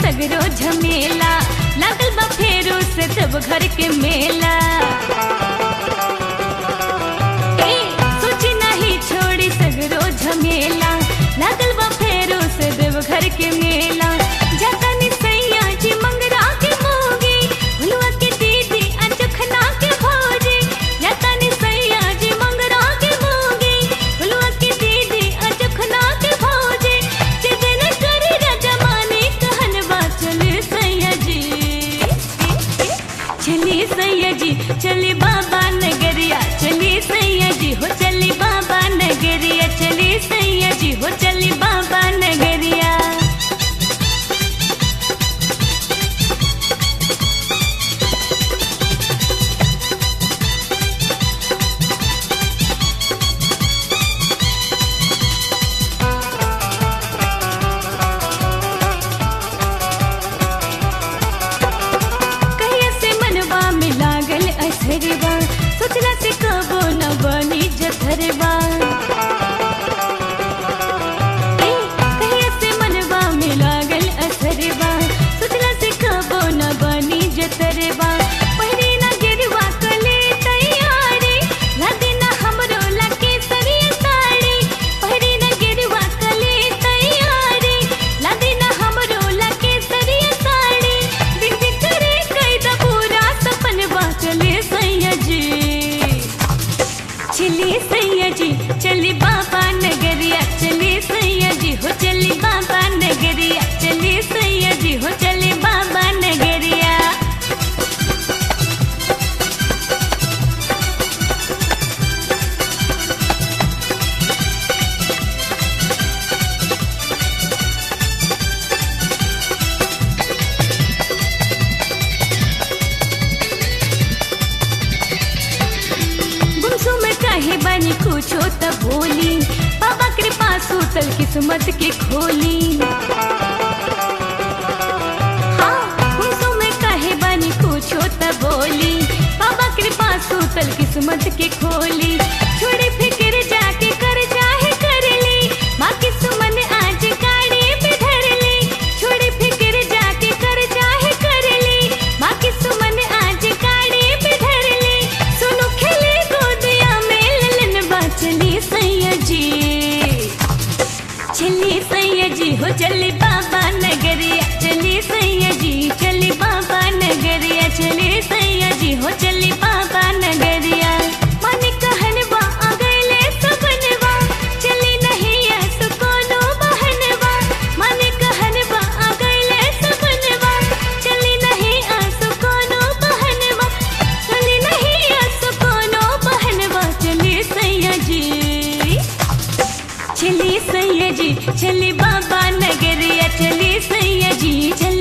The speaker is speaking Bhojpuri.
सगरो झमेला लागल बा फेरू से तब घर के मेला ए, सोची नहीं छोड़ी सगरो झमेला लागल बा फेरू से देव घर के मेला जाता नि सैया जी मंगरा के मोगी भुलुआ के दीदी अनचखना के भौजी जाता नि सैया जी मंगरा के मोगी भुलुआ के दीदी अनचखना के भौजी जिदन करे रजमाने कहन बा चले सैया जी चली सैया जी चली बाबा नगरिया चली सैया जी हो चली बाबा नगरिया चली सैया जी हो चली बाबा नगरिया कहिया से मनवा में लागल असरवा सोचला से कबो न बनी जथरवा ए, कहिया से मनवा में लागल असरवा सोचला से कबो न बनी जथरवा पहिरे ना गिरवा कले तैयारी लादे ना हमरो लके सरिया साड़ी पहिरे ना गिरवा कले तैयारी लादे ना हमरो लके सरिया साड़ी दिन दिन करे कैदा पूरा सपनवा चले सैया जी चली सैया जी चली बाबा नगरिया चली सैया जी हो चली बाबा नगरिया चली सैया जी हो चली बाबा नगरिया गुमसुम काहे बानी कुछो त बोली बाबा कृपा सूतल किस्मत के खोली हाँ, गुमसुम काहे बानी कुछो त बोली बाबा कृपा सूतल किस्मत के खोली छोड़ी फिक्र जाके कर चाहे कर ली माँ की सुमन आज गाड़ी पे धर ली छोड़ी फिक्र जाके कर चाहे कर ली माँ की सुमन आज गाड़ी पे धर ली सुनो खेले गोदिया में ललन बा चली सैया जी चली सैया जी हो चली बाबा नगरिया चली सैया जी चली बाबा नगरिया चली सैया जी हो चली बाबा नगरिया मन कहनवा आ गइले सपनवा चली नहीं ऐस कोनो बहनवा मन कहनवा आ गइले सपनवा चली नहीं ऐस कोनो बहनवा चली नहीं ऐस कोनो बहनवा चली सैया जी चली सैया जी चली बाबा नगरिया चली सैया जी चली